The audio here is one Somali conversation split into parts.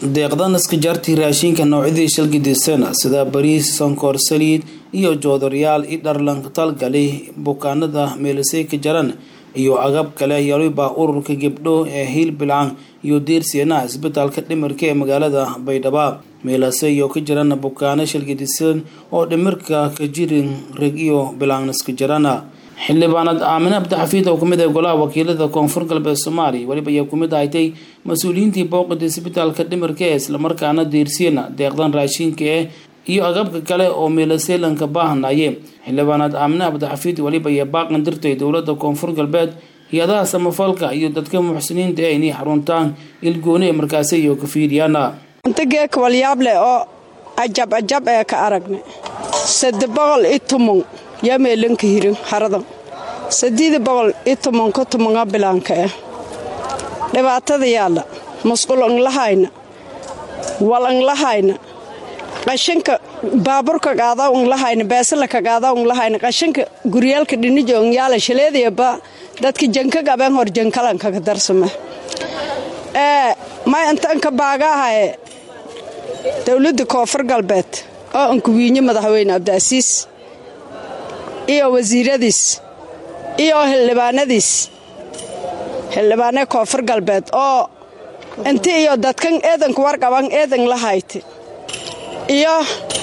deeqdan iska jaartii raashinka noocyadii shalgidisana sida bariis sonkor saliid iyo joodaryaal i dharlanka talgali bukaanada meelisay ka jaran iyo agab kale yaliba ururka gebdho ee hiilbilaan iyo diirsiana isbitaalka dhimirka ee magaalada baydhabo meelase iyo ka jiran bukaano shalgidisan oo dhimirka ka jirin reg iyo bilaaniska jarana xildhibaanad aamine abdixafiid oo kamid ah golaha wakiilada koonfur galbeed soomaaliya weliba ayaa kumid ahatay mas-uuliyiintii booqida isbitaalka dhimirka ee islamarkaana diirsiyana deeqdan raashinka eh iyo agabka kale oo meelaseelanka baahanaye xildhibaanad aamine abdixafiid weliba ayaa baaqan dirtay dowlada koonfur galbeed hay-adaha samafalka iyo dadka muxsiniinta ee inay xaruntaan ilgooni ee markaasi iyo ka fiiriyaan intageek walyaableh oo ajab ajab ee ka aragnay sade boqol i tumon yaa meelanka hirin haradan sadiida boqol i tumonka tumonga bilaanka ah dhibaatada yaalla masqul anglahayna wal anglahayna qashanka baaburka qaada unglahayna beesala ka qaada unglahayna qashanka guryaalka dhinijo ngyaala shaleedayaba dadka janka gaben hor jankalanka ka darsama ee may intanka baagaahaye dowladda koonfur galbeed oo ankuwiinye madaxweyne cabdiasiis iyo wasiiradiis iyo xildhibaanadiis xildhibaane koonfur galbeed oo inti iyo dadkan eedanka warqaban eedan la hayti iyo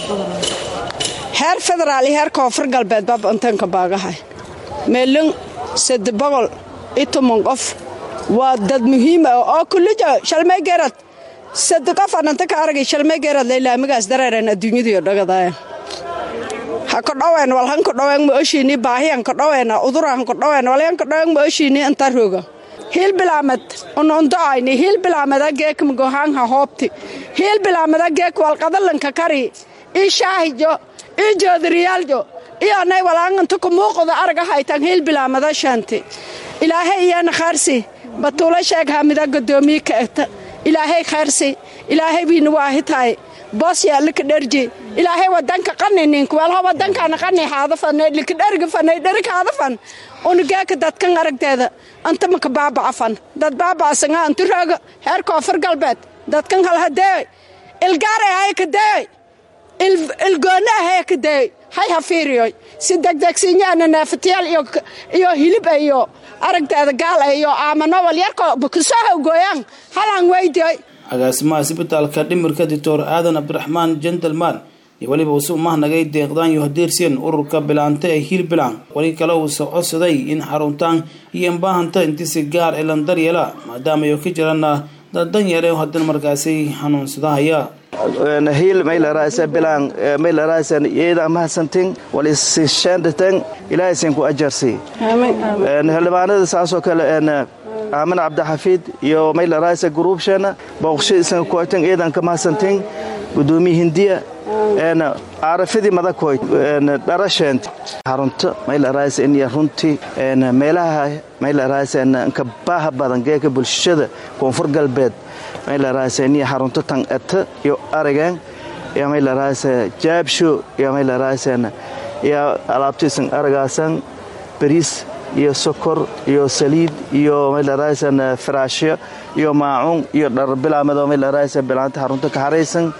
heer federaal iyo heer koonfur galbeed bab intanka baagahay meelin sade boqol i toban qof waa dad muhiim ah oo kullijo shalmay gerad sade qof ananta ka aragay shalmay gerad laylaamigaas dareereen adduunyadiyo dhagadaaya ha kodhowen wal han kodhowen ma oshiini baahiyan kodhowen uduran kodhowen walyan kodhowen ma oshiini inta roga hiil bilaamed unundoayni hiil bilaameda geek magohaan ha hoobti hiil bilaameda geek walqadalanka kari ii shaahijo ii joodariyaaljo iyo anay walaanganta kumuuqda araga haytan hiil bilaameda shanti ilaahay iyana khaarsi batuula sheeg hamida godoomiye ka egta ilaahay khaarsi ilaahay biina waahitaay boos yaalika dherji ilaahay wadanka qaninink walho wadankana qani haadafan likadhergafan dherikaadafan unugeeka dadkan aragteeda anta maka baabacafan dad baabacasanga antu rooga heer koonfur galbeed dadkan halhadeey ilgaare hay kadeey ilgoone hay kadeey hay hafiiriyoy si degdegsiinyaana neefatayaal iyo hilib iyo aragteeda gaal iyo aamano walyarko kusoo gooyaan halaan weydiyoy agaasimaha isbitaalka dhimirka doctor aadan cabdiraxmaan jentelman iyo weliba uuse umahnagay deeqdaan iyo hadeersiyan ururka bilaanta ee hiilbilaan weli kale uuse codsaday in xaruntaan iyo inbaahanta intisi gaar ee landaryeela maadaama ay ka jiraan dad danyare haddana markaasi xanuunsadahaya hiil maylarasa bilaan maylaraasan iyada mahadsantin walisishandatan ilaahaysan ku ajarsi xildhibaanada saasoo kale aamin cabdixafiid iyo maylarasa gruubsheena booqshadiisan kuotan iyadan ka mahadsantin gudoomiye hindiya caarafadii madakoy dharasheent xarunto maylarasa in runtii meelaha maylarasa ka baaha badan geeka bulshada koonfur galbeed maylarasa in xarunto tan eta iyo aragan iyo maylarasa jaabsho iyo maylarasa iyo alaabtiisan aragaasan bariis iyo sokor iyo saliid iyo maylaraasan faraashyo iyo maacuun iyo dhar bilaamado maylaraasan bilaanta xarunto ka haraysan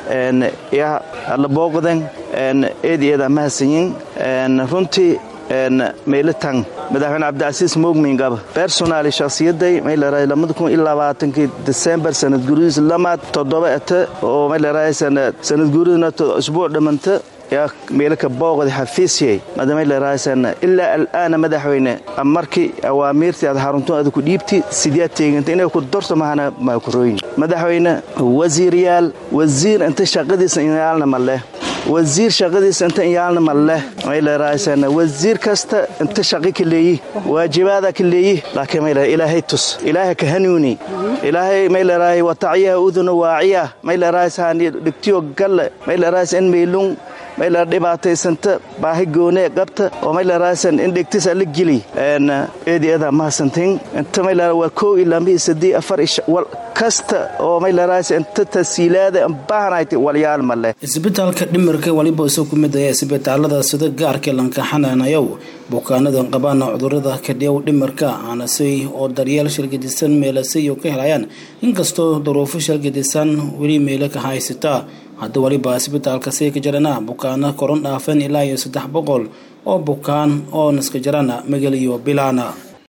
ya la booqdan eed eeda mahadsanyin runtii meylatan madaxweyne cabdicasiis moogmingaba personaali shakhsiyaday maylaraa lamada kun iyo labaatankii desembar sanad guridiis lamaad toddoba ete oo maylaraa sanad guridina usbuuc dhamanta yaa meelaka booqda xafiisyay madamaylaraasan ilaa al'aana madaxweyne markii awaamiirtii aad xarunto aad ku dhiibti sideed teeganta inay ku dorto mahana maakurooyin madaxweyne wasiiryaal wasiir inta shaqadiisa inyaalna ma leh wasiir shaqadiisa inta inyaalna ma leh maylaraasan wasiir kasta inta shaqi ka leeyi waajibaada ka leeyi laakiin mayla ilaahay tus ilaahay ka hanuuni ilaahay maylaraahay watacyaha uduna waaciya maylaraasaani dhigtiyo galle maylaraasan in meylung mayla dhibaataysanta baahi goonee qabta oo maylaraasan in dhegtisa la geli eedeeda mahadsantin inta maylara waa kow ilaa mihii sadii afar wal kasta oo maylaraasan inta tasiilaada baahanayta walyaal ma leh isbitaalka dhimir dhimarka waliba isu ku mid ah isbitaalada sida gaarka lankaxanaanayow bukaanada qabaan cudurada kadhiyow dhimarka aanasay oo daryeel shalgadisan meelasayo ka helayaan inkastoo duruufo shalgadisan weli meelo ka haysata hadda waliba isbitaalka say ka jirana bukaano koron dhaafan ilaa iyo saddex boqol oo bukaan oo naska jirana magal iyo bilaana